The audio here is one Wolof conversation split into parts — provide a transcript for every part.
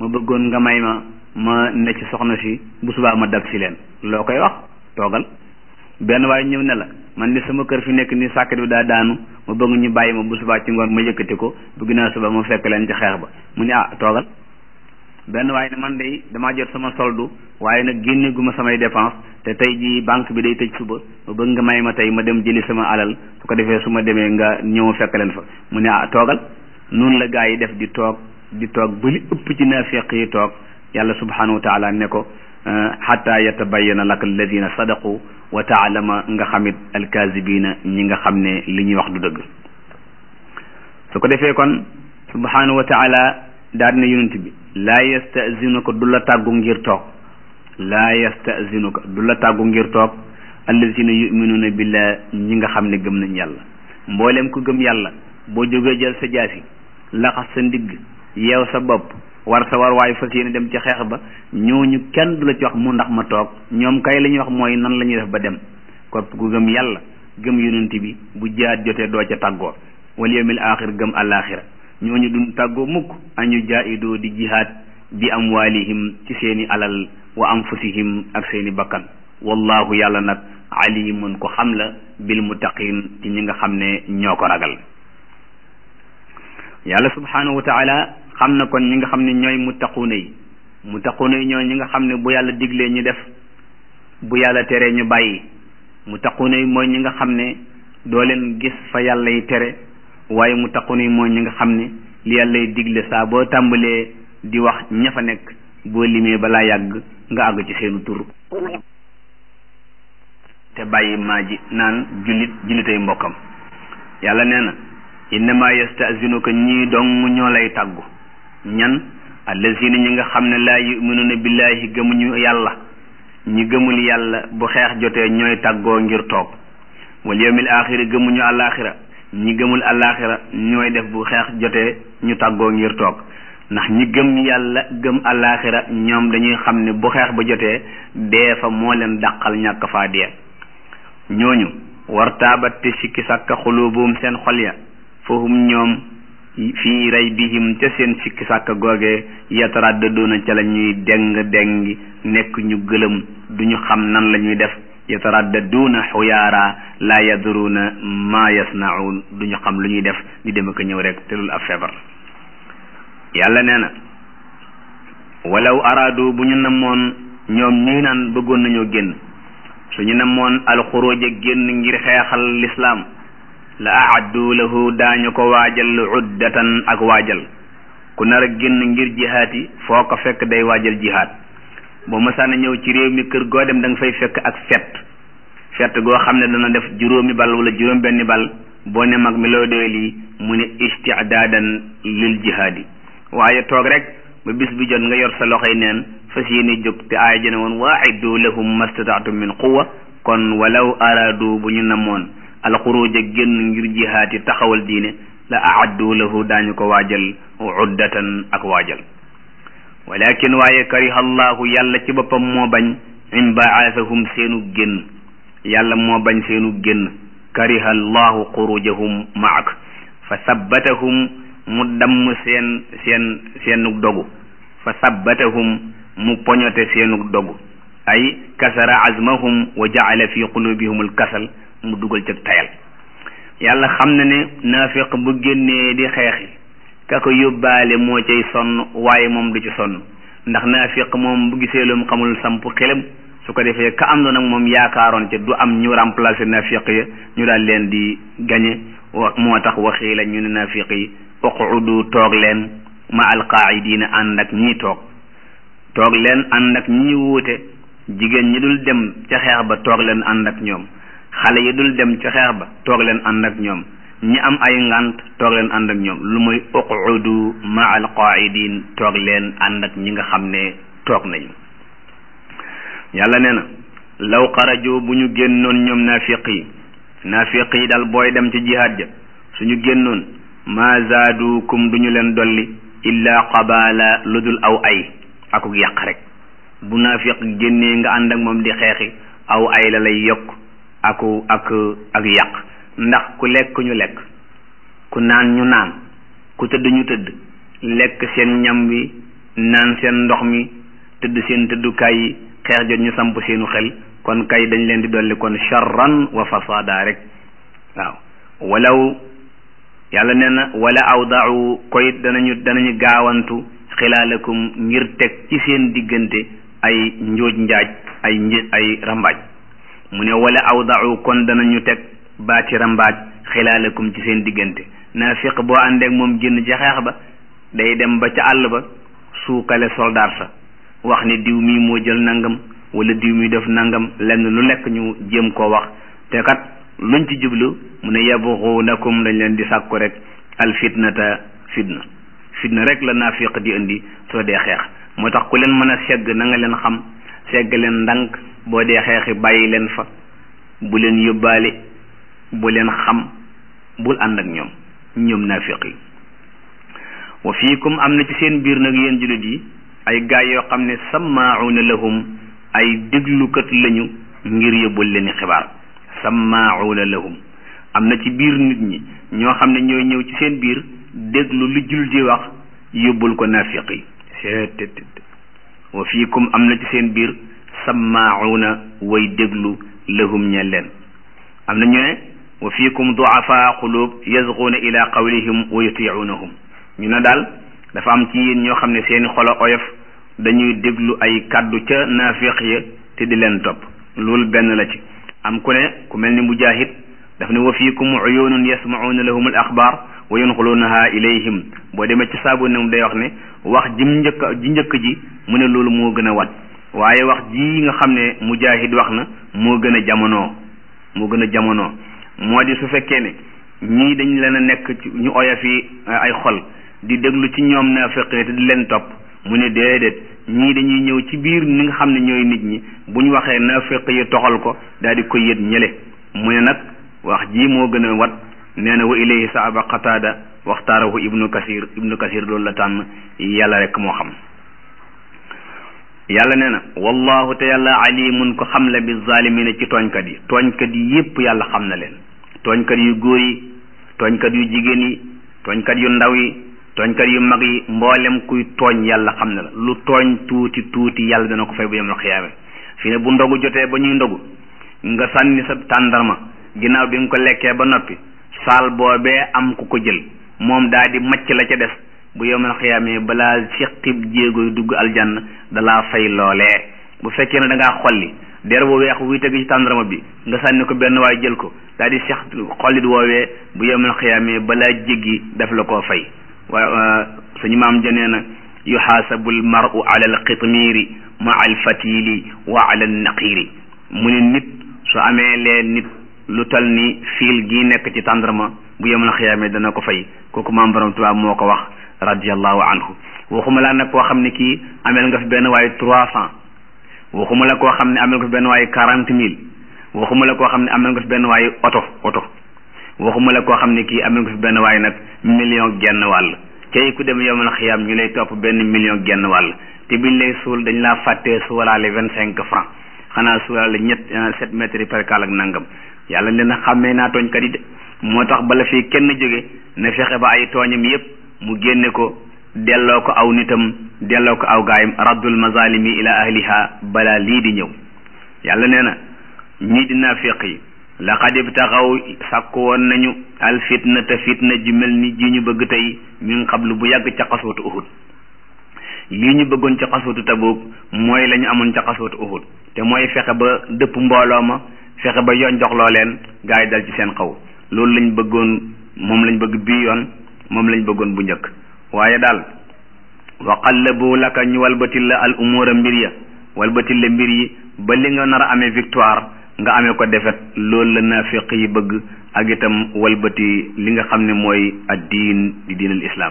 ma bëggoon nga may ma ma ne ci soxna si bu subaa ma dab si leen loo koy wax toogal benn waaye ñëw ne la man ni sama kër fi nekk ni sàkket bi daa daanu ma bëgg ñu bàyyi ma bu subaa ci ngoon ma yëkkati ko bu ginnaaw suba ma fekk leen ci xeex ba mu ne ah toogal benn waaye ne man de damaa jot sama soldu waaye nag génne gu ma samay dépense te tey jii banque bi day tëj suba ma bëgg nga may ma tey ma dem jëli sama alal su ko defee su ma demee nga ñëw fekk leen fa mu ne ah toogal noonu la gaa yi def di toog di toog ba li ëpp ci naafiq yi toog yàlla subhanahu wa taala ne ko xatta yatabayana laka alladina sadaqu wa taalama nga xamit alkazibina ñi nga xam ne li ñuy wax du dëgg su ko defee kon subhanahu wa taala daal na yonent bi laa yastazinuka du la tàggu ngir toog laa yastazinuka du la tàggu ngir toog alladina yuminuuna billah ñi nga xam ne gëm nañ yàlla mboolem ku gëm yàlla boo jógee jël sa jaasi laxas sa ndigg yeew sa bopp war sa war waayu fas yéene dem ci xeex ba ñooñu kenn du la ci wax mu ndax ma toog ñoom kay la ñuy wax mooy nan la ñuy def ba dem kopp ku gëm yàlla gëm yonent bi bu jaat jotee doo ca tàggoo wal yawmil axir gëm àllaaxira ñooñu duñ tàggoo mukk añu jaahidoo di jihaad bi amwaalihim ci seeni alal wa anfusihim ak seeni bakkan wallahu yàlla nag alimun ko xam la bil muttaqin ci ñi nga xam ne ñoo ko ragal yàlla subhanahu wa taala xam na kon ñi nga xam ne ñooy muttaquuna yi muttaquuna yi ñooy ñi nga xam ne bu yàlla diglee ñu def bu yàlla teree ñu bàyyi muttaquuna yi mooy ñi nga xam ne doo leen gis fa yàlla yi tere waaye muttaquuna yi mooy ñi nga xam ne li yàlla yi digle saa boo tàmbalee di wax ña fa nekk boo limee balaa yàgg nga àgg ci seenu tur te bàyyi maa ji naan jullit jullitay mbokkam yàlla nee na innama yastazinuka ñii dong ñoo lay tàggu ñan allazina ñi nga xam ne laa yuminuuna billahi gëmuñu yàlla ñi gëmul yàlla bu xeex jotee ñooy tàggoo ngir toog wal yawmil axiri gëmuñu alaxira ñi gëmul alaxira ñooy def bu xeex jotee ñu tàggoo ngir toog ndax ñi gëm yàlla gëm alaxira ñoom dañuy xam ne bu xeex ba jotee dee fa moo leen dàqal ñàkk faa dee ñooñu wartaabat te sikki sàkka xulubuum seen xol ya fahum ñoom fii raybihim ca seen sikki sàkka googe yataraddaduuna ca la ñuy deng dengi nekk ñu gëlëm duñu xam nan la ñuy def yataraddaduuna xuyaara laa yadruuna maa yasnaun duñu xam lu ñuy def di dem ak ñëw rek te loolu ab feebar yàlla nee na walaw araadu bu ñu namoon ñoom ñii naan bëggoon nañoo génn suñu namoon alxuruja génn ngir xeexal lislaam la aaddu lahu daañu ko waajal uddatan ak waajal ku nar a génn ngir jihaat yi foo ko fekk day waajal jihaat boo mësaana ñëw ci réew mi kër goo dem da nga fay fekk ak fett fett goo xam ne dana def juróomi bal wala juróom benni bal boo ne mag mi loo doy lii mu ne istidaadan lil jihaad yi waaye toog rek ba bis bi jot nga yor sa loxoy neen fas yéene jóg te aaya jëne woon waiddu lahum mastataatum min quwa kon walaw araadu bu ñu namoon alxuruja génn ngir jihaat yi taxawal diine la aaddu lahu daañu ko waajal uddatan ak waajal walakin waaye kariha allahu yàlla ci boppam moo bañ imbaasahum seenu génn yàlla moo bañ seenu génn kariha allahu xurujahum maak fa sabbatahum mu damm seen seen seenu dogu fa sabbatahum mu poñote seenu dogu ay kasara azmahum wa jaala fi qulubihum alkasal mu dugal cëg tayal yàlla xam na ne naafiq bu génnee di xeexi ka ko yóbbaale moo cay sonn waaye moom du ci sonn ndax naafiq moom bu gisee lu mu xamul samp xelam su ko defee ka am na nag moom yaakaaroon ca du am ñu remplacer naafiq ya ñu daal leen di gañe moo tax waxii la ñu ne naafiq yi uqudu toog leen ma alqaaidina ànd ak ñii toog toog leen ànd ak ñi wuute jigéen ñi dul dem ca xeex ba toog leen ànd ak ñoom xale yi dul dem ca xeex ba toog leen ànd ak ñoom ñi am ay ngant toog leen ànd ak ñoom lu muy uqudu ma alqaidin toog leen ànd ak ñi nga xam ne toog nañu yàlla nee na law xaraju bu ñu génnoon ñoom naafiq yi naafiq yi daal booy dem ci jihaad ja suñu génnoon ma zaadukum duñu leen dolli illa qabala lu dul aw ay akuk yàq rek bu naafiq génnee nga ànd ak moom di xeexi aw ay la lay yokk aku ak ak yàq ndax ku lekk ñu lekk ku naan ñu naan ku tëdd ñu tëdd lekk seen ñam wi naan seen ndox mi tëdd seen tëddukaay yi xeex jot ñu samp seenu xel kon kay dañ leen di dolli kon charran wa fasada rek waaw walaw yàlla nee na wala awdau koy danañu danañu gaawantu xilaalakum ngir teg ci seen diggante ay njooj njaaj ay nj ay rambaaj mu ne wala awdau kon danañu teg baati rambaaj xilaalakum ci seen diggante naafiq boo àndeek moom génn ca xeex ba day dem ba ca àll ba suukale soldaar sa wax ni diw mii moo jël nangam wala diw mi def nangam lenn lu nekk ñu jéem koo wax te kat luñ ci jublu mu ne yabghunakum dañ leen di sàkku rek al fitnata fitna fitna rek la naafiq di indi soo dee xeex moo tax ku leen mën a segg na nga leen xam segg leen ndànk boo dee xeexi bàyyi leen fa bu leen yóbbaale bu leen xam bul ànd ak ñoom ñoom naafiq yi wa fiikum am na ci seen biir nag yéen jullit yi ay gaay yoo xam ne sammaa'una lahum ay déglukat lañu ngir yóbbul leen xibaar sammaa'una lahum am na ci biir nit ñi ñoo xam ne ñooy ñëw ci seen biir déglu lu jullit yi wax yóbbul ko naafiq yi seet wa fiikum am na ci seen biir sammaa'una way déglu lahum ñe leen am na ñu ne wa fiikum du'afaa qulub yazghuuna ila qawlihim wa yuti'unahum ñu ne daal dafa am ci yéen ñoo xam ne seeni xolo oyof dañuy déglu ay kàddu ca naafiq ya te di leen topp loolu benn la ci am ku ne ku mel ni mujahid daf ne wa fiikum uyunun yasma'una lahum al axbaar wa yanqulunaha ilayhim boo demee ci saabu ne day wax ne wax jim njëkk ji njëkk ji mu ne loolu moo gën a wat waaye wax ji nga xam ne mujahid wax na moo gën a jamonoo moo gën a jamonoo moo di su fekkee ne ñii dañ leen a nekk ci ñu oyof yi ay xol di déglu ci ñoom naafiq te di leen topp mu ne déedéet ñii dañuy ñëw ci biir ni nga xam ne ñooy nit ñi bu ñu waxee naafiq yi toxal ko daal di koy yët ñële mu ne nag wax ji moo gën a wat nee na wa ilayhi saaba qataada waxtaarahu ibnu kasir ibnu kasir loolu la tànn yàlla rek moo xam yàlla nee na wallahu te yàlla alimun ko xam la bi zalimina ci tooñkat yi tooñkat yi yépp yàlla xam na leen tooñkat yu góor yi tooñkat yu jigéen yi tooñkat yu ndaw yi tooñkat yu mag yi mboolem kuy tooñ yàlla xam na la lu tooñ tuuti tuuti yàlla dana ko fay bu yemal xiyaame fi ne bu ndogu jotee ba ñuy ndogu nga sànni sa tàndarma ginnaaw bi nga ko lekkee ba noppi saal boobee am ku ko jël moom daa di macc la ca des bu yemal xiyaame balaa siqib jéego dugg aljanna dalaa fay loolee bu fekkee ne da ngaa xolli der bu weex wuy tegu ci tàndarma bi nga sànni ko benn waay jël ko daal di sex xollit woowee bu yemal xiyaame balaa jéggi daf la koo fay wa suñu maam janee na yuxaasabu almaru ala alqitmiiri maa alfatili wa ala alnaqiiri mu ne nit su amee lee nit lu tal ni fiil gi nekk ci tàndarma bu yemal xiyaame dana ko fay kooku maam borom Tuubaa moo ko wax radiallahu anhu waxuma laa nag koo xam ne kii ameel nga fi benn waaye trois cent waxuma la koo xam ne amel nga fi benn waaye quarante mille waxuma la koo xam ne amel nga fi benn waaye oto oto waxuma la koo xam ne kii amel nga fi benn waaye nag million genn wàll cay ku dem yomal xiyaam ñu lay topp benn million genn wàll te biñ lay suul dañ laa fàttee suwalaale vingt cinq francs xanaa suwalaale ñett sept mètres yi perkal ak nangam yàlla leen a xàmmee naa tooñkat yi de moo tax bala fii kenn jóge na fexe ba ay tooñam yépp mu génne ko delloo ko aw nitam delloo ko aw gaayam raddul mazalimi ila ahliha balaa lii di ñëw yàlla nee na ñii di naafiq yi laqad ibtaxaw sàkku woon nañu al fitna te fitna ji mel ni ji ñu bëgg tey min qablu bu yàgg ca xaswatu uhud lii ñu bëggoon ca xaswatu tabuk mooy la ñu amoon ca xaswatu uhud te mooy fexe ba dëpp mbooloo ma fexe ba yoon joxloo leen gaa yi dal ci seen xaw loolu lañ bëggoon moom lañ bëgg bii yoon moom lañ bëggoon bu njëkk waaye daal wa qallabu laka ñu walbatil la al umura mbir ya walbatil la mbir yi ba li nga nar a amee victoire nga amee ko defet loolu la naafiq yi bëgg ak itam walbati li nga xam ne mooy ad diin di diin al islam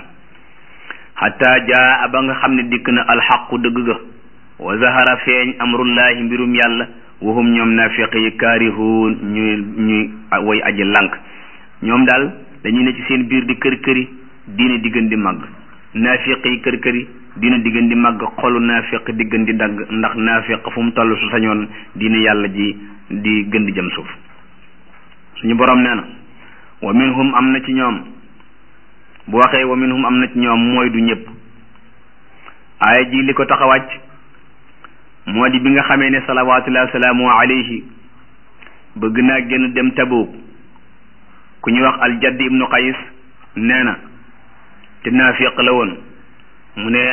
xataa jaa ba nga xam ne dikk na alxaqu dëgg ga wa zahara feeñ amrullahi mbirum yàlla wahum ñoom naafiq yi kaarihuun ñuy ñuy way aji lànk ñoom daal dañuy ne ci seen biir di kër këri diine di gën di màgg naafiq yi kër këri diine di gën di màgg xolu naafiq di gën di dagg ndax naafiq fu mu toll su sañoon diine yàlla ji di gën di jëm suuf suñu borom nee na wa minhum am na ci ñoom bu waxee wa minhum am na ci ñoom mooy du ñëpp aaya ji li ko tax a wàcc moo di bi nga xamee ne salawaatullahi wasalaamu alayhi bëgg naa génn dem Tabuk ku ñuy wax aljadd ibnu qays nee na te naafiq la woon mu ne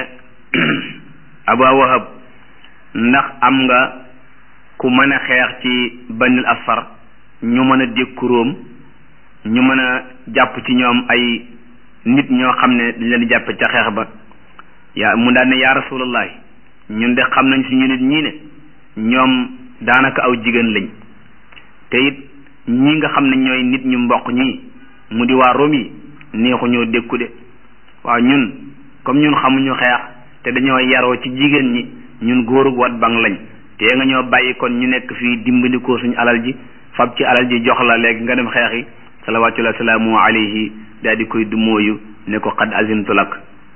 aba wahab ndax am nga ku mën a xeex ci banil asfar ñu mën a dékku róom ñu mën a jàpp ci ñoom ay nit ñoo xam ne dañ leen di jàppe ca xeex ba yaa mu daan ne yaa rasulallahi ñun de xam nañ suñu nit ñii ne ñoom daanaka aw jigéen lañ te it ñi nga xam ne ñooy nit ñu mboq ñii mu di waa Rome yi neexu ñoo dékku de waaw ñun comme ñun xamuñu xeex te dañoo yaroo ci jigéen ñi ñun góorug wat bang lañ te nga ñoo bàyyi kon ñu nekk fii dimbandikoo suñu alal ji fab ci alal ji jox la léegi nga dem xeexi salawaatullahi salaamu alayhi daal di koy dumóoyu ne ko xad azintu lak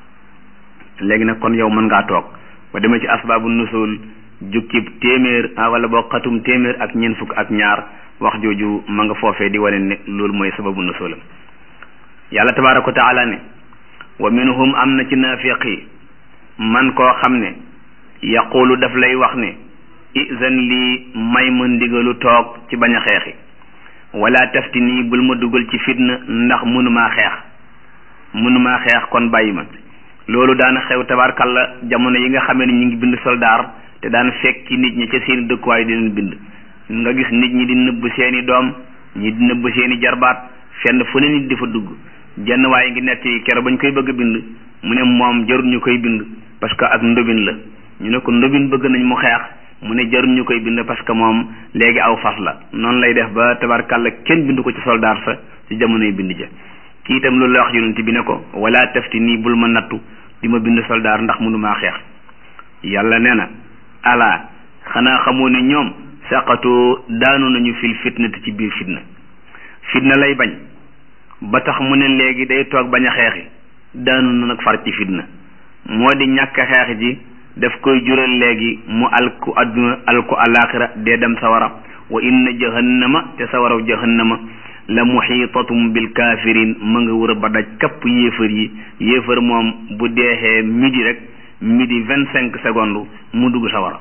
léegi nag kon yow mën ngaa toog ba demee ci asbaabu nusul jukkib téeméer wala boo xatum téeméer ak ñeent fukk ak ñaar wax jooju ma nga foofee di wane ne loolu mooy sababu nusulam yàlla tabaaraka wa taala ne wa minhum am na ci naafiq yi man koo xam ne yaqulu daf lay wax ne izan lii may ma ndigalu toog ci bañ a xeexi wala tafti nii bul ma dugal ci fitna ndax mënumaa xeex mënumaa xeex kon bàyyi ma loolu daana xew tabaarkalla jamono yi nga xamee ne ñu ngi bind soldaar te daan fekk ci nit ñi ca seeni dëkkuwaay di leen bind nga gis nit ñi di nëbb seeni doom ñi di nëbb seeni jarbaat fenn fu ne nit di fa dugg jenn waaye ngi nekk yi kero bañ koy bëgg a bind mu ne moom jarul ñu koy bind parce que ak ndobin la ñu ne ko ndobin bëgg nañ mu xeex mu ne jarul ñu koy bind parce que moom léegi aw fas la noonu lay def ba tabarkàlla kenn bind ko ci soldaar sa ci jamonoy bind ja kii itam loolu la wax yonent bi ne ko wala tafti nii bul ma nattu di ma bind soldaar ndax mënumaa xeex yàlla nee na ala xanaa xamoo ne ñoom saqatoo daanu nañu fil fitnati ci biir fitna fitna lay bañ ba tax mu ne léegi day toog bañ a xeexi daanu na nag far ci fitna moo di ñàkk xeex ji daf koy jural léegi mu alku adduna alku alaxira dee dem sawara wa inna jahannama te sawaraw jahannama la muxiitatum bil kafirin ma nga wër ba daj kapp yéefar yi yéefar moom bu deexee midi rek midi vingt cinq secondes mu dugg sawara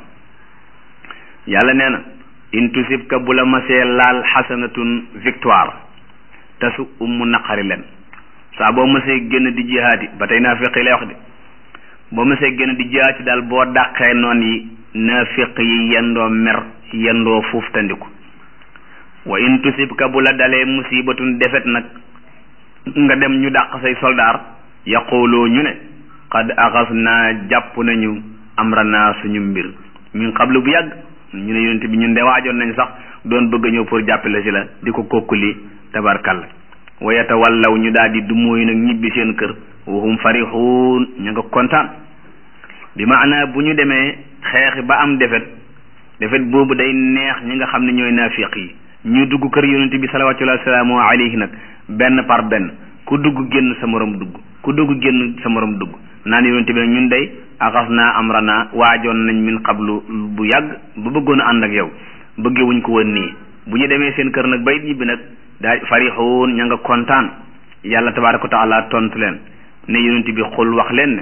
yàlla nee na in tusibka bu la masee laal xasanatun victoire tasu ummu naqari leen saa boo mësee génn di jihaati ba tey naafiq yi lay wax de boo mësee génn di jihaati daal boo dàqee noon yi naafiq yi yendoo mer yendoo fuuf tandiku wa in tusibka bu la dalee musibatun defet nag nga dem ñu dàq say soldaar yaqulu ñu ne qad axas naa jàpp nañu amrana suñu mbir ñun xablu bu yàgg ñu ne yonent bi ñun de waajoon nañ sax doon bëgg a ñëw pour jàppale si la di ko kokkuli tabarkalla wa yatawallaw ñu daal di dumóoyu nag ñibbi seen kër wahum farixuun ñu nga kontaan bi maanaa bu ñu demee xeexi ba am defet defet boobu day neex ñi nga xam ne ñooy naafiq yi ñu dugg kër yonent bi salawatullahi wasalaamu alayhi nag benn par benn ku dugg génn sa morom dugg ku dugg génn sa morom dugg naan yonent bi nag ñun day axas naa amrana waajoon nañ min qablu bu yàgg ba bëggoon a ànd ak yow bëggee wuñ ko woon nii bu ñu demee seen kër nag bay ñibbi nag daal farixuun ña nga kontaan yàlla tabaraka wa taala tontu leen ne yonent bi xul wax leen ne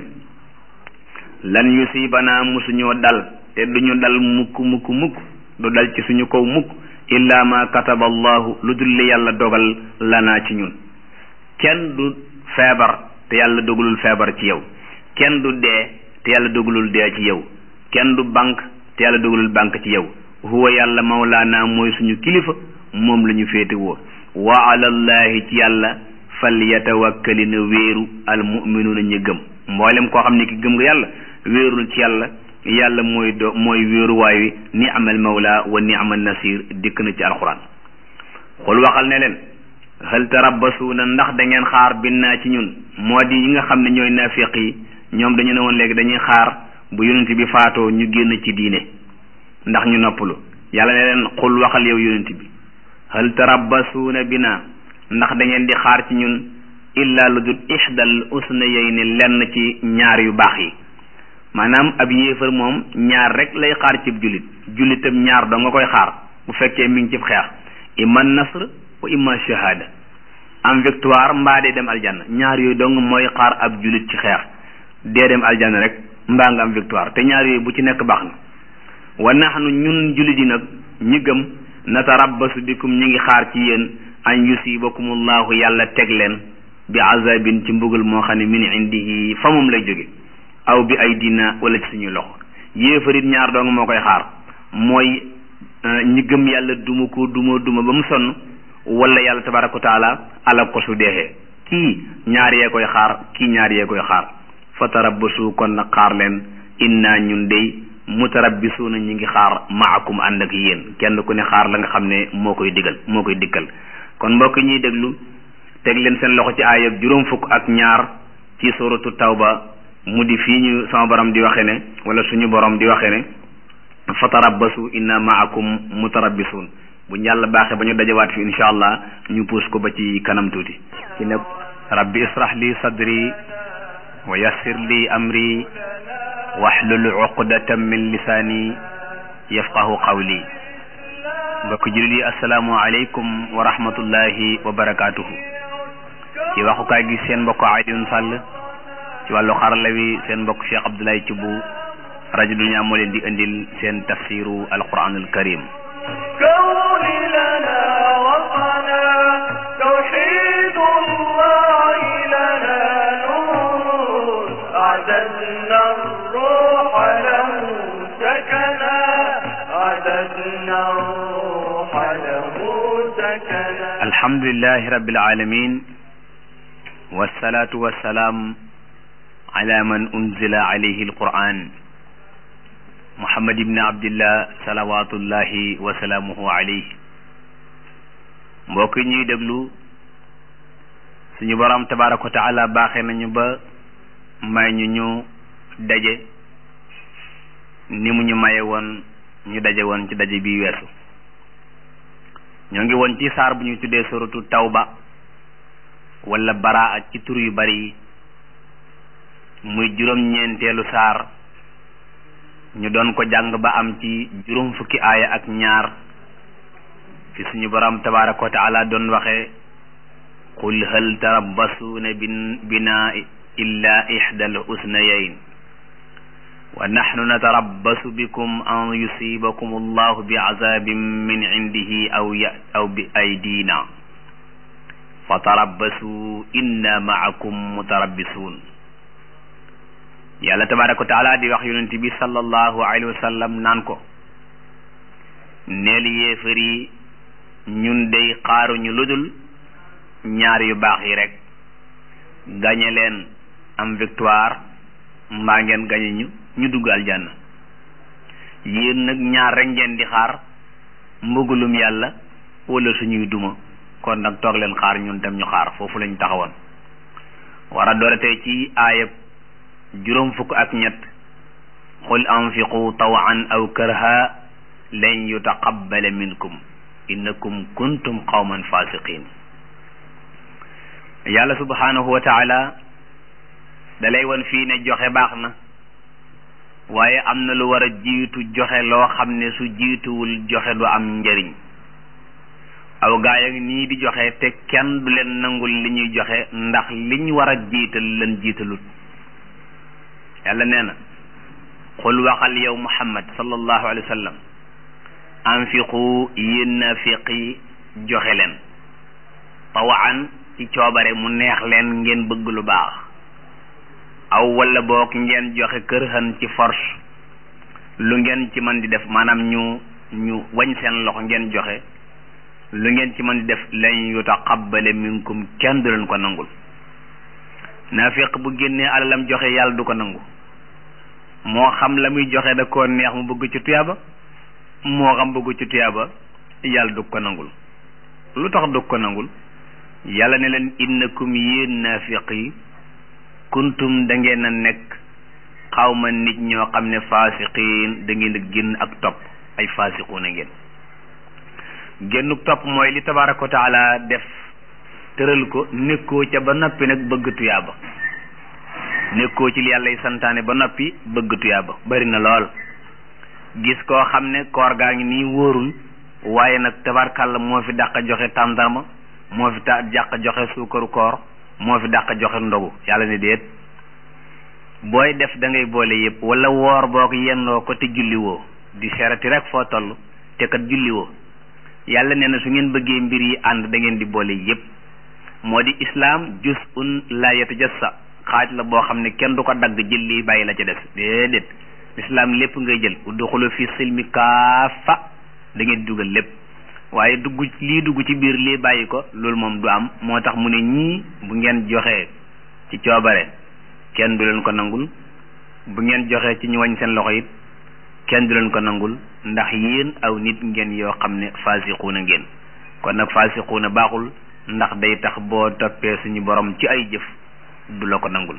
lan yusibanaa musuñoo dal te duñu dal mukk mukk mukk du dal ci suñu kaw mukk illa ma kataba allahu lu dul li yàlla dogal lanaa ci ñun kenn du feebar te yàlla dogalul feebar ci yow kenn du dee te yàlla dogalul dee ci yow kenn du banque te yàlla dogalul banque ci yow huwa yàlla mawlaana mooy suñu kilifa moom la ñu féete woo wa alallahi ci yàlla fal yatawakkali na wéeru al muminuuna ñu gëm mboolem koo xam ne ki gëm nga yàlla wéerul ci yàlla yàlla mooy do mooy wéeruwaay wi ni amal mawla wa ni amal nasir dikk na ci alquran xul waxal ne leen hal tarabbasuuna ndax da ngeen xaar binnaa ci ñun moo di yi nga xam ne ñooy naafiq yi ñoom dañu ne woon léegi dañuy xaar bu yonent bi faatoo ñu génn ci diine ndax ñu noppalu yàlla ne leen xul waxal yow yonent bi hal tarabbasuuna binaa ndax da ngeen di xaar ci ñun illa lu dul ixdal usnayayni lenn ci ñaar yu baax yi maanaam ab yéefar moom ñaar rek lay xaar cib jullit jullitam ñaar doo nga koy xaar bu fekkee mi ngi cib xeex imma nasr wa imma shahada am victoire mbaa dee dem aljanna ñaar yooyu dong mooy xaar ab jullit ci xeex dee dem aljanna rek mbaa nga am victoire te ñaar yooyu bu ci nekk baax na wa nahnu ñun jullit yi nag ñi gëm natarabbasu bikum ñi ngi xaar ci yéen an yusibakumullahu yàlla teg leen bi azabin ci mbugal moo xam ne min indihi fa moom lay jóge aw bi ay dina wala ci suñuy loxo yéefarit ñaar dong moo koy xaar mooy ñi gëm yàlla duma ko duma duma ba mu sonn wala yàlla tabaraka wa taala alak ko su deexee kii ñaar yee koy xaar kii ñaar yee koy xaar fa tarabbasu kon nag xaar leen inna ñun dey mutarabbisuuna ñi ngi xaar maakum ànd ak yéen kenn ku ne xaar la nga xam ne moo koy digal moo koy dikkal kon mbokk ñuy déglu teg leen seen loxo ci aayab juróom fukk ak ñaar ci suratu tawba mu di fii ñu sama borom di waxe ne wala suñu borom di waxe ne fa tarabbasu inna maakum mutarabbisuun bu yàlla baaxee ba ñu dajawaat fi insha allah ñu puus ko ba ci kanam tuuti ci ne rabbi israh li sadri wa yassir li amri wahlul uqdatan min lisaani yafqahu qawli mbokk jullit yi asalaamu aleykum wa rahmatullahi wa barakaatuhu ci waxukaay gi seen mbokk Alioune Sall ci wàllu xarala wi seen mbokk Cheikh Abdoulaye Thioub rajo Dunya moo leen di indil seen tafsiru alquran al karim كون لنا وطنا توحيد الله لنا نور أعددنا الروح له سكنا أعددنا الروح له سكنا alhamdulillahi rabbil alamin wassalatu wassalaam ala man unzila alayhi alquran muhammad ibni abdillah salawatullahi wa salaamuhu alayhi mbokk yi ñuy déglu suñu borom tabaraka wa taala baaxee nañu ba may ñu ñu daje ni mu ñu maye woon ñu daje woon ci daje bi weesu ñoo ngi woon ci saar bu ñu tuddee suratu tawba wala baraa ci tur yu bari yi muy juróom-ñeenteelu saar ñu doon ko jàng ba am ci juróom fukki aaya ak ñaar fi suñu borom tabaraka wa taala doon waxe qul hal tarabbasuuna bin bina illa ixda al usnayayn wa naxnu natarabbasu bikum an yusibakum allahu bi azabin min indihi aw ya aw bi aydina fa tarabbasu inna maakum mutarabbisuun yàlla tabaraka wa taala di wax yonent bi sallallahu alayhi wa sallam naan ko neel yéefar yi ñun day xaaruñu ludul ñaar yu baax yi rek gañe leen am victoire mbaa ngeen gañe ñu ñu dugg aljanna yéen nag ñaar rek ngeen di xaar mbugulum yàlla wala suñuy duma kon nag toog leen xaar ñun tam ñu xaar foofu lañ taxawoon war a doole tey ci aayab juróom fukk ak ñett qul anfiqu tawan aw karha lan yutaqabbala minkum innakum kuntum qawman fasiqin yàlla subhanahu wa taala dalay won fii ne joxe baax na waaye am na lu war a jiitu joxe loo xam ne su jiituwul joxe du am njëriñ aw gaay ak nii di joxe te kenn du leen nangul li ñuy joxe ndax liñ war a jiital leen jiitalut yàlla nee na xul waxal yow muhammad sallallahu alayhi wa sallam anfiqu yéen naafiqi joxe leen tawaan ci coobare mu neex leen ngeen bëgg lu baax aw wala boog ngeen joxe kër xan ci force lu ngeen ci mën di def maanaam ñu ñu wañ seen loxo ngeen joxe lu ngeen ci mën di def lan yutaqabbale minkum kenn du leen ko nangul naafiq bu génnee alalam joxe yàlla du ko nangu moo xam la muy joxe da koo neex mu bëgg ci tuyaaba moo xam bëgg ci tuyaaba yàlla du ko nangul lu tax du ko nangul yàlla ne leen innakum yéen naafiq yi kuntum da ngeen a nekk xawma nit ñoo xam ne faasiqiin da ngeen a génn ak topp ay faasiquuna ngeen génnuk topp mooy li tabaraka wa taala def tëral ko nekkoo ca ba noppi nag bëgg tuyaaba nekkoo ci li yàlla yi santaane ba noppi bëgg tuyaaba bari na lool gis koo xam ne koor gaa ngi nii wóorul waaye nag tabarkàlla moo fi dàq joxe tàndarma moo fi ta dàq joxe suukaru koor moo fi dàq joxe ndogu yàlla ne déet booy def da ngay boole yëpp wala woor boog yendoo ko te julliwoo di serati rek foo toll te kat julliwoo yàlla nee na su ngeen bëggee mbir yi ànd da ngeen di boole yëpp moo di islaam juz'un la yatajassa xaaj la boo xam ne kenn du ko dagg jël lii bàyyi la ca des déedéet islaam lépp ngay jël udxulu fi silmi kaafa da ngeen dugal lépp waaye dugg lii dugg ci biir lii bàyyi ko loolu moom du am moo tax mu ne ñii bu ngeen joxee ci coobare kenn du leen ko nangul bu ngeen joxee ci ñu wañ seen loxo it kenn du leen ko nangul ndax yéen aw nit ngeen yoo xam ne faasiquuna ngeen kon nag faasiquuna baaxul ndax day tax boo toppee suñu borom ci ay jëf du la ko nangul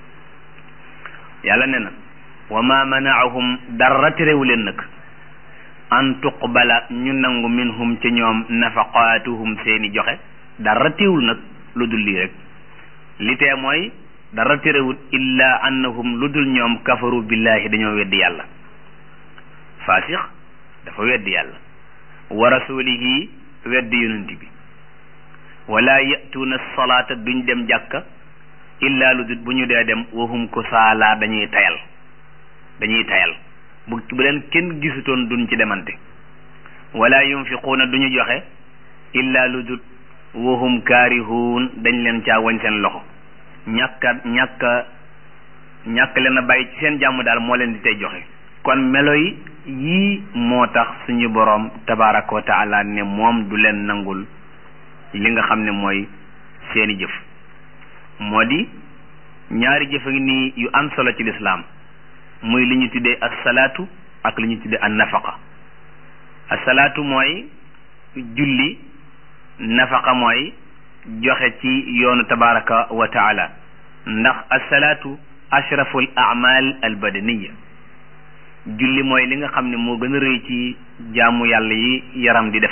yàlla ne na wa ma manaahum dara terewu leen nag an tuqbala ñu nangu minhum ci ñoom nafaqaatuhum seeni joxe dara teewul nag lu dul lii rek li tee mooy dara terewul illa annahum lu dul ñoom kafaru billahi dañoo weddi yàlla faasix dafa weddi yàlla wa rasulihi weddi yonent bi wala yatuuna salaata duñ dem jàkka illa lu dul bu ñu dee dem wahum ko saalaa dañuy tayal dañuy tayal bu bu leen kenn gisutoon duñ ci demante wala yunfiquuna duñu joxe illa lu dul wahum kaarihuun dañ leen caa wañ seen loxo ñàkka ñàkka ñàkk leen a bàyyi ci seen jàmm daal moo leen di tey joxe kon melo yi yii moo tax suñu boroom tabaraka wa taala ne moom du leen nangul li nga xam ne mooy seeni jëf moo di ñaari jëf a ngi nii yu am solo ci lislaam muy li ñu tuddee assalaatu ak li ñu tuddee an nafaqa assalaatu mooy julli nafaqa mooy joxe ci yoonu tabaraka wa taala ndax assalaatu ashrafu al amal al badaniya julli mooy li nga xam ne moo gën a rëy ci jaamu yàlla yi yaram di def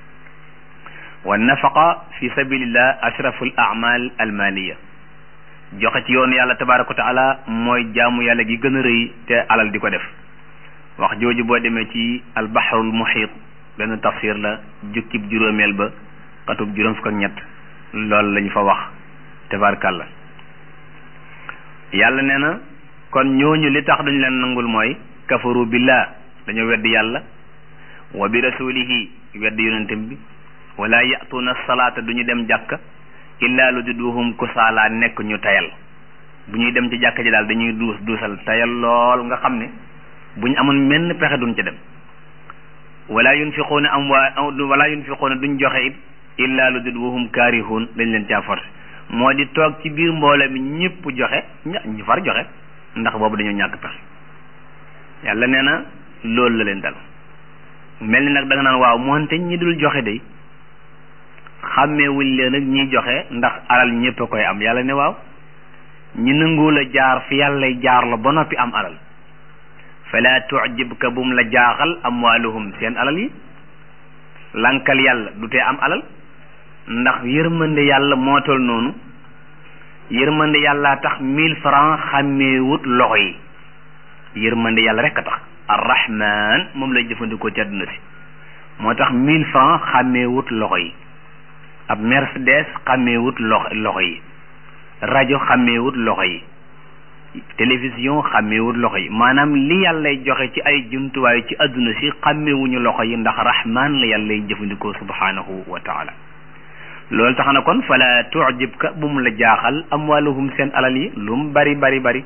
wa nafaqa fi sabilillah ashrafu al amal al maliya joxe ci yoonu yàlla tabaraka wa taala mooy jaamu yàlla gi gën a rëy te alal di ko def wax jooju boo demee ci al bahrul muhit benn tafsir la jukkib juróomeel ba xatub juróom fukk ak ñett loolu lañu fa wax tabarkàlla yàlla nee na kon ñooñu li tax duñ leen nangul mooy kafaru billah dañoo weddi yàlla wa bi rasulihi weddi yonentam bi wala yatuuna salaata duñu dem jàkka illa lu duduhum kusaala nekk ñu tayal bu ñuy dem ci jàkka ji daal dañuy duus duusal tayal lool nga xam ne bu ñu amoon menn pexe duñ ca dem wala yunfiquuna am waa wala yunfiquuna duñ joxe it illa lu dul wahum kaarihun dañ leen caa forcé moo di toog ci biir mbooloo mi ñëpp joxe ña ñu far joxe ndax boobu dañoo ñàkk pexe yàlla nee na loolu la leen dal mel ni nag da nga naan waaw moonte ñi dul joxe day xàmmeewuñ leen ak ñiy joxe ndax alal ñëpp a koy am yàlla ne waaw ñi nanguwul a jaar fi yàlla jaar la ba noppi am alal fala tu'jibka bum la jaaxal amwaaluhum seen alal yi lankal yàlla du tee am alal ndax yërmande yàlla moo tol noonu yërmande yàlla tax mille francs xàmmeewut loxo yi yërmande yàlla rek a tax arrahman moom lay jëfandikoo ci àdduna si moo tax mille francs xàmmeewut loxo yi ab mercedes xàmmeewut loxo loxo yi rajo xàmmeewut loxo yi télévision xàmmeewut loxo yi maanaam li yàllay joxe ci ay jumtuwaay ci àdduna si xàmmeewuñu loxo yi ndax rahman la yàllay jëfandikoo subhanahu wa taala loolu tax na kon fala tu'jibka bu mu la jaaxal amwaluhum seen alal yi lu mu bari bari bari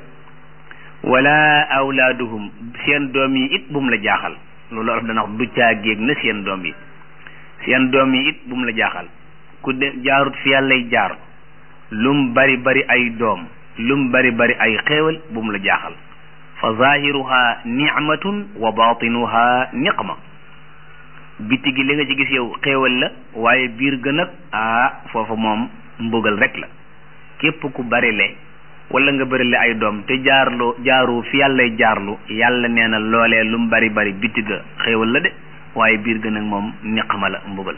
wala awlaaduhum seen doom yi it bu mu la jaaxal loolu olof dana wax du caa géeg na seen doom yi seen doom yi it bu mu la jaaxal ku de jaarut fi yàllay jaar lum bari bari ay doom lum bari bari ay xéewal bu mu la jaaxal fa zahiruha nicmatun wa batinuha niqma biti gi li nga ci gis yow xéewal la waaye biir gën ak ah foofu moom mbugal rek la képp ku bari le wala nga bari le ay doom te jaarlu jaaru fi yàllay jaarlu yàlla nee na loolee lum bari bari biti ga xéewal la de waaye biir gën ak moom niqma la mbugal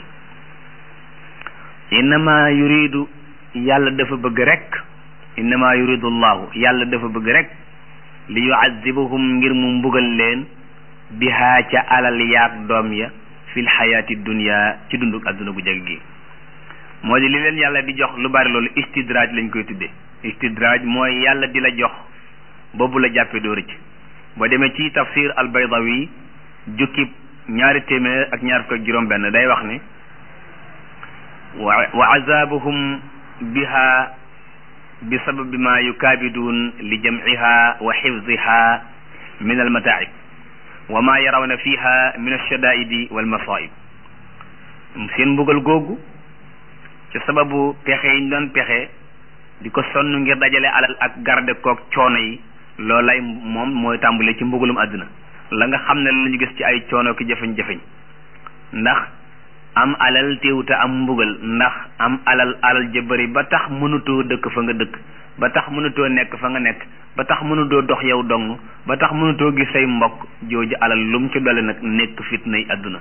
innama yuridu yàlla dafa bëgg rek innama yuridu llahu yàlla dafa bëgg rek li yuazibahum ngir mu mbugal leen bihaa ca alal yaag doom ya fil xayaati dunia ci dunduk adduna gu jag gi moo di li leen yàlla di jox lu bari loolu istidraaj lañ koy tuddee istidraaj mooy yàlla di la jox boobu la jàppe doo rëcc boo demee ci tafsir al baydawi jukkib ñaari téeméer ak ñaar fukk ak juróom benn day wax ne wa azabuhum biha bi sababi ma yukaabiduun li jamciha wa xifdiha min almataacib wa ma yarawna fiha min alshadaidi walmasaib seen mbugal googu ci sababu pexe yi ñu doon pexe di ko sonn ngir dajale alal ak garde koog coono yi loolay moom mooy tàmbale ci mbugalum àdduna la nga xam ne la ñu gis ci ay coono ki jafeñ-jafeñ ndax am alal téewuta am mbugal ndax am alal alal ja bëri ba tax mënutoo dëkk fa nga dëkk ba tax mënutoo nekk fa nga nekk ba tax mënutoo dox yow dong ba tax mënutoo gis say mbokk jooju alal lum ci dole nag nekk fitnay àdduna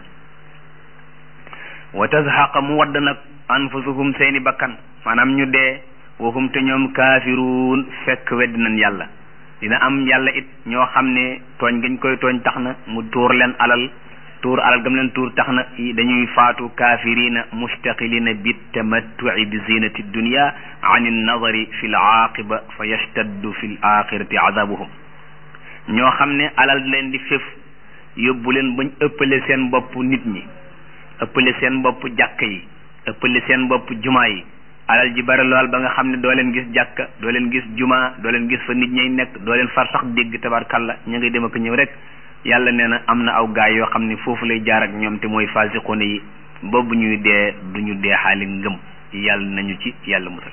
wa tazhaqa mu wadd nag anfusuhum seeni bakkan maanaam ñu dee waxum te ñoom kaafiruun fekk weddi nañ yàlla dina am yàlla it ñoo xam ne tooñ gañ koy tooñ tax na mu tuur leen alal tuur alal gam leen tuur tax na dañuy faatu kaafirina mustaqilina bi tamattuci bi zinati dunia an innadari fi l aaqiba fa yashtaddu fi l axirati azabuhum ñoo xam ne alal leen di fef yóbbu leen bañ ëppale seen bopp nit ñi ëppale seen bopp jàkk yi ëppale seen bopp jumaa yi alal ji bari lool ba nga xam ne doo leen gis jàkka doo leen gis jumaa doo leen gis fa nit ñay nekk doo leen far sax dégg tabarkalla ñu ngay dem ak ñëw rek yàlla nee na am na aw gaay yoo xam ne foofu lay jaar ak ñoom te mooy fasiqoone yi boobu ñuy dee duñu dee xaali ngëm yàlla nañu ci yàlla musal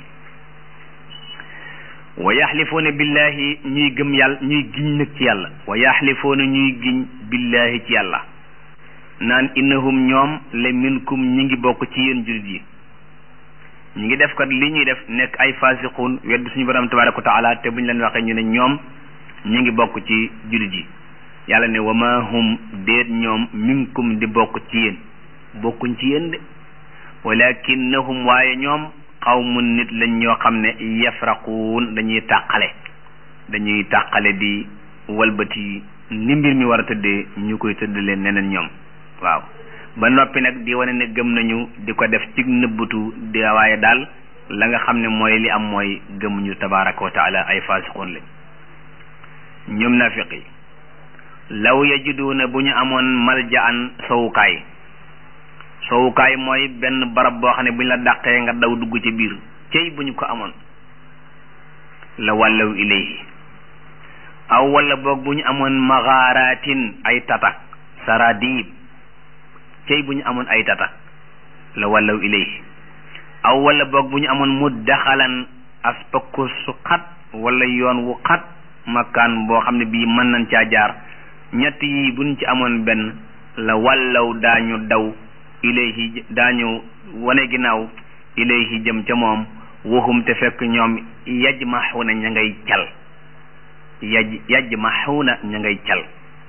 wa yaxlifuuna billahi ñuy gëm yàlla ñuy giñ nag ci yàlla wa yaxlifuuna ñuy giñ billahi ci yàlla naan innahum ñoom la minkum ñi ngi bokk ci yéen jullit yi ñi ngi def kat li ñuy def nekk ay fasiqun wedd suñu borom tabaraka wa taala te buñ leen waxee ñu ne ñoom ñi ngi bokk ci jullit yi yàlla ne wa ma hum déet ñoom minkum di bokk ci yéen bokkuñ ci yéen de walakinnahum waaye ñoom xawmun nit lañ ñoo xam ne yafraquun dañuy tàqale dañuy tàqale di walbati ni mbir mi war a tëddee ñu koy tëddalee neneen ñoom waaw ba noppi nag di wane ne gëm nañu di ko def ci nëbbutu di waaye daal la nga xam ne mooy li am mooy gëmuñu tabaraka wa taala ay fasiqoon lañ ñoom nafiq yi law yajiduuna bu ñu amoon maljaan sowukaay sowukaay mooy benn barab boo xam ne bu ñu la dàqee nga daw dugg ci biir cey bu ñu ko amoon la wàllaw ilayhi aw wala boog bu ñu amoon maxaaraatin ay tatak saradib cey bu ñu amoon ay tatak la wàllaw ilayhi aw wala boog bu ñu amoon muddaxalan aspakku su xat wala yoon wu xat makkaan boo xam ne bii mën nañ caa jaar ñett yi buñ ci amoon benn la wàllaw daañu daw ilayhi daañu wane ginnaaw ilayhi jëm ca moom waxum te fekk ñoom yajmaxuuna ña ngay cal yaj yajmaxuuna ña ngay cal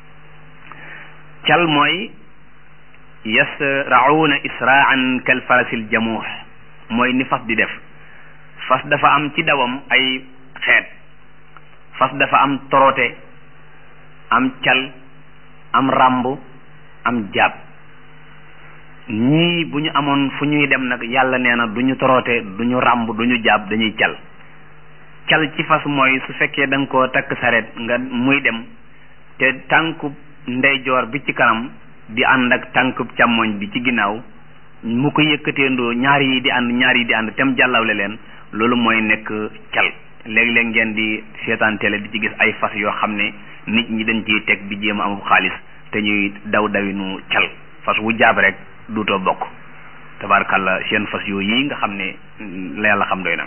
cal mooy yasracuuna israan kal farasil jamuux mooy ni fas di def fas dafa am ci dawam ay xeet fas dafa am torote am cal am ràmb am jaab ñii bu ñu amoon fu ñuy dem nag yàlla nee na du ñu toroote du ñu ràmb du ñu jaab dañuy cal cal ci fas mooy su fekkee da nga koo takk saret nga muy dem te tànkub ndeyjoor bi ci kanam di ànd ak tànkub càmmoñ bi ci ginnaaw mu ko yëkkateendoo ñaar yi di ànd ñaar yi di ànd tem jàllawle leen loolu mooy nekk cal léeg-léeg ngeen di seetaan télé di ci gis ay fas yoo xam ne nit ñi dañ ciy teg di jéem a amul xaalis te ñuy daw dawinu cal fas wu jaab rek duutoo bokk tabarkalla seen fas yooyu yi nga xam ne la yàlla xam doy na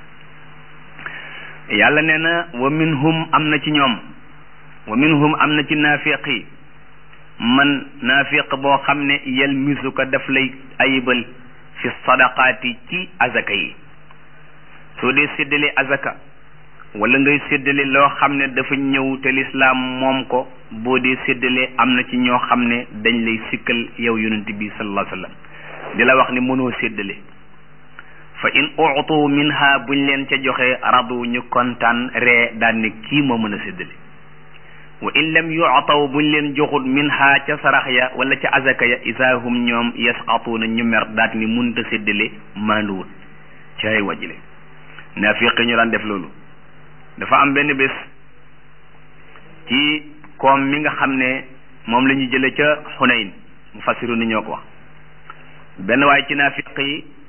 yàlla nee na wa minhum am na ci ñoom wa minhum am na ci naafiq yi man naafiq boo xam ne yalmisuka daf lay ayibal fi sadaqaati ci azaka yi soo dee séddale azaka wala ngay séddale loo xam ne dafa ñëw te lislaam moom ko boo dee séddale am na ci ñoo xam ne dañ lay sikkal yow yonent bi sallallahu alayhi wa sallam di la wax ni mënoo séddale fa in utu minha buñ leen ca joxe radu ñu kontaan ree daan ne kii moo mën a séddale wa in lam yu'taw buñ leen joxut minha ca sarax ya wala ca azaka ya isaahum ñoom yasqatuuna ñu mer daat ni munta séddale maanduwut caay wajile naafiq ñu daan def loolu dafa am benn bés ci koom mi nga xam ne moom la ñu jële ca xunayn mu fassiru ni ñoo ko wax benn waaye ci naafiq yi